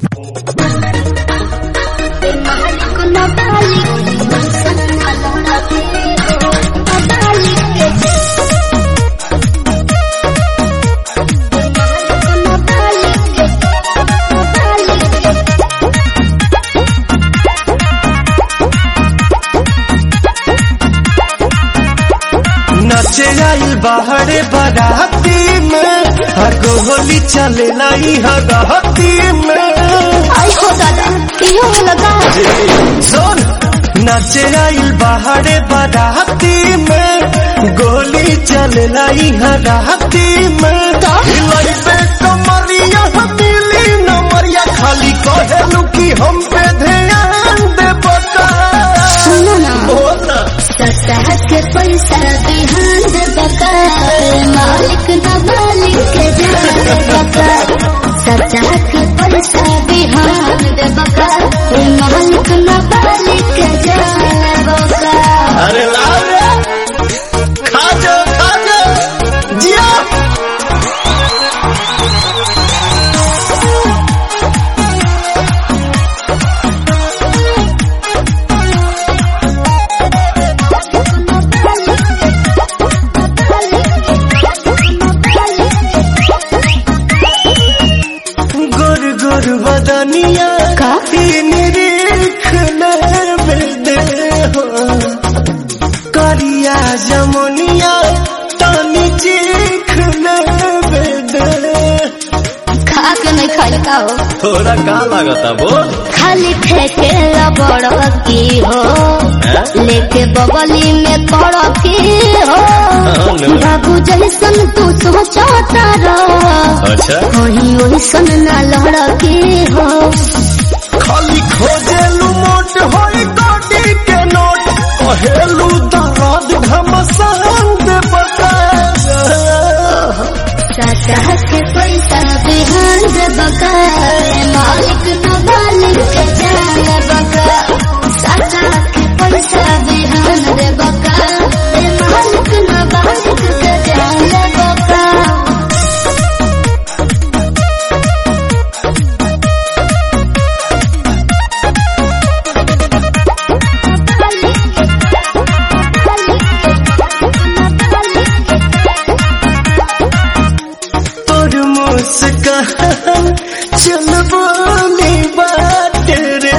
नचे आई बाहरे बाराती में हगो होली चले लाई हगहती में आई हो दादा इहो लगा सुन नचे आई बाहरे बाराती में गोली चले लाई हराती में हिलाई पे कमरिया हथेली नमरिया खाली कहेलू कि हम पे ध्यान दे बता सुनो ना बोला सतह के पैसा बिहान दे बका मालिक न मालिक के जान बका सतह के पैसा बिहान दे बका मालिक न मालिक के जान बका अरे लाओ रे खा जा खा जा जिया गोर गोर बदनिया का? निरीख दे हो करिया जमुनिया तानी चीख दे खा के नहीं खाई का हो थोड़ा का लागता बोल खाली फेंके बड़ की हो लेके बगली में कड़ की हो नो। बाबू जैसन तू सोचता रह अच्छा वही वैसन ना लड़की हो खाली खोजेलू मोट होई गोटी के नोट कहेलू दर्द घमसान दे बता सतह के पैसा बिहान दे बका मालिक न मालिक के जान बका सतह के पैसा बिहान दे बका मालिक न मालिक के जान बका तोर मुस्कान चल बोली बात रे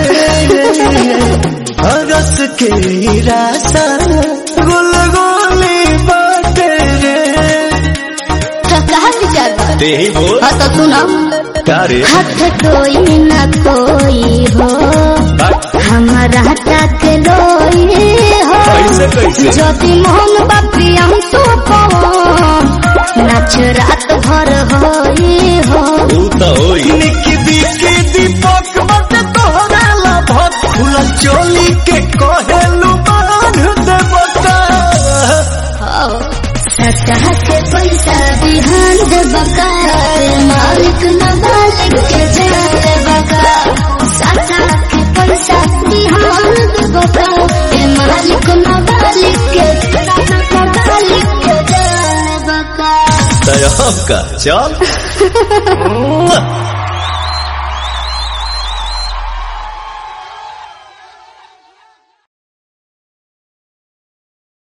हरस के रासा गुल गोली बात रे कहा विचार बा? ते ही बोल हाँ तो सुनो तारे हाथ कोई न कोई हो हमारा तक लोई हो कैसे कैसे ज्योति मोहन बापी हम तो नाच रात भर होई हो तू तो होई निकी बिकी दीपक बट तोहरा ला भत खुला चोली के कहेलू बांध दे बता सतह के पैसा बिहान दे बका मालिक न मालिक के जान बका सतह के पैसा बिहान दे बका ए मालिक न मालिक के न मालिक के जान बका तय का चल